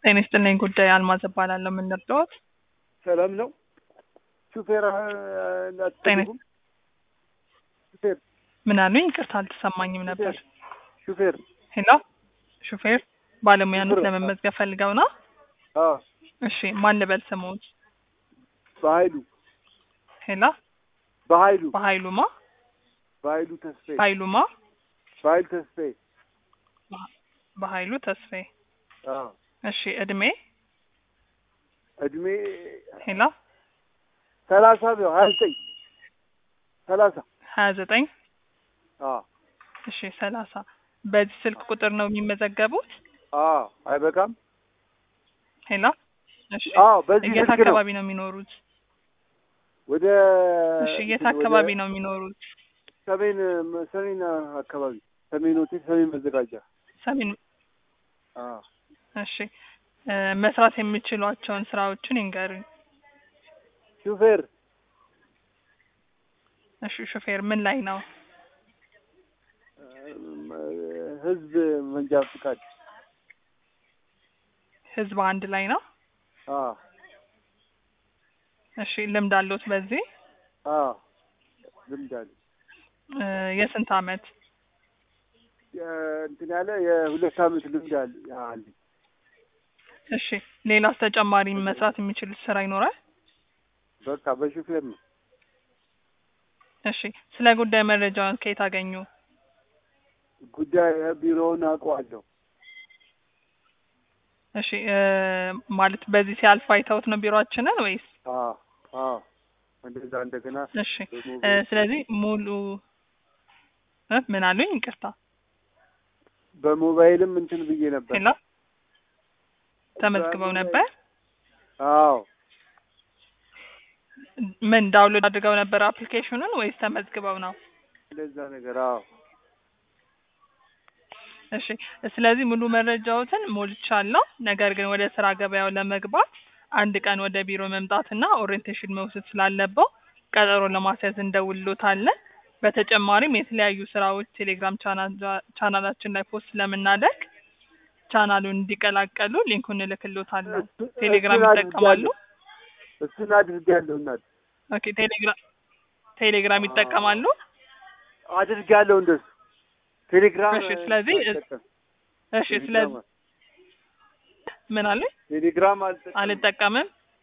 ጤና ይስጥልኝ ጉዳይ አልማዝ እባላለሁ። ምን ልርዳዎት? ሰላም ነው። ሹፌር አትፈልጉም? ሹፌር ምን አሉኝ? ይቅርታ አልተሰማኝም ነበር። ሹፌር ሄሎ፣ ሹፌር ባለሙያኖት ሹፌር፣ ለመመዝገብ ፈልገው ነው? አዎ፣ እሺ፣ ማን ልበል ስሙት? በኃይሉ ሄሎ፣ በኃይሉ በኃይሉማ በኃይሉ ተስፋዬ በኃይሉማ በኃይሉ ተስፋዬ በኃይሉ ተስፋዬ። አዎ። እሺ፣ እድሜ እድሜ ሄሎ፣ ሰላሳ ነው ሀያ ዘጠኝ ሰላሳ ሀያ ዘጠኝ አዎ እሺ፣ ሰላሳ በዚህ ስልክ ቁጥር ነው የሚመዘገቡት? አዎ አይበቃም? ሄሎ፣ እሺ፣ አዎ በዚህ የት ስልክ ነው አካባቢ ነው የሚኖሩት? ወደ እሺ፣ የት ወደ አካባቢ ነው የሚኖሩት? ሰሜን ሰሜን አካባቢ ሰሜን ሆቴል ሰሜን መዘጋጃ ሰሜን አዎ እሺ እ መስራት የሚችሏቸውን ስራዎችን ይንገሩኝ። ሹፌር እሺ ሹፌር ምን ላይ ነው? እም፣ ህዝብ መንጃ ፍቃድ ህዝብ አንድ ላይ ነው። አዎ እሺ ልምድ አለዎት በዚህ? አዎ ልምድ አለ እ የስንት አመት? የ- እንትን ያለ የሁለት አመት ልምድ አለ አለኝ። እሺ ሌላስ ተጨማሪ መስራት የሚችሉት ስራ ይኖራል? በቃ በሹፌር ነው። እሺ ስለ ጉዳይ መረጃውን ከየት አገኙ? ጉዳይ ቢሮውን አውቀዋለሁ። እሺ እ ማለት በዚህ ሲያልፍ አይተውት ነው ቢሮአችንን ወይስ? አዎ አዎ እንደዛ እንደገና እሺ እ በሞባይል- ስለዚህ ሙሉ እ ምን አሉኝ? ይቅርታ በሞባይልም እንትን ብዬ ነበር። ሄሎ ተመዝግበው ነበር? አዎ ምን ዳውንሎድ አድርገው ነበር አፕሊኬሽኑን ወይስ ተመዝግበው ነው? እንደዛ ነገር አዎ እሺ ስለዚህ ሙሉ መረጃዎትን ሞልቻለሁ። ነገር ግን ወደ ስራ ገበያው ለመግባት አንድ ቀን ወደ ቢሮ መምጣትና ኦሪየንቴሽን መውሰድ ስላለበው ቀጠሮ ለማስያዝ እንደውሎታለን። በተጨማሪም የተለያዩ ስራዎች ቴሌግራም ቻናል- ቻናላችን ላይ ፖስት ስለምናደርግ ቻናሉን እንዲቀላቀሉ ሊንኩን እልክሎታለሁ። እሱ- ቴሌግራም እሱን ይጠቀማሉ? አድርጌያለሁ። እሱን አድርጌያለሁ እናት ኦኬ ቴሌግራም ቴሌግራም ይጠቀማሉ? አድርጌያለሁ እንደሱ ቴሌግራም እሺ፣ ስለዚህ አልጠቀምም። እሺ ስለዚህ ምን አለ ቴሌግራም አልጠቀምም። አልጠቀምም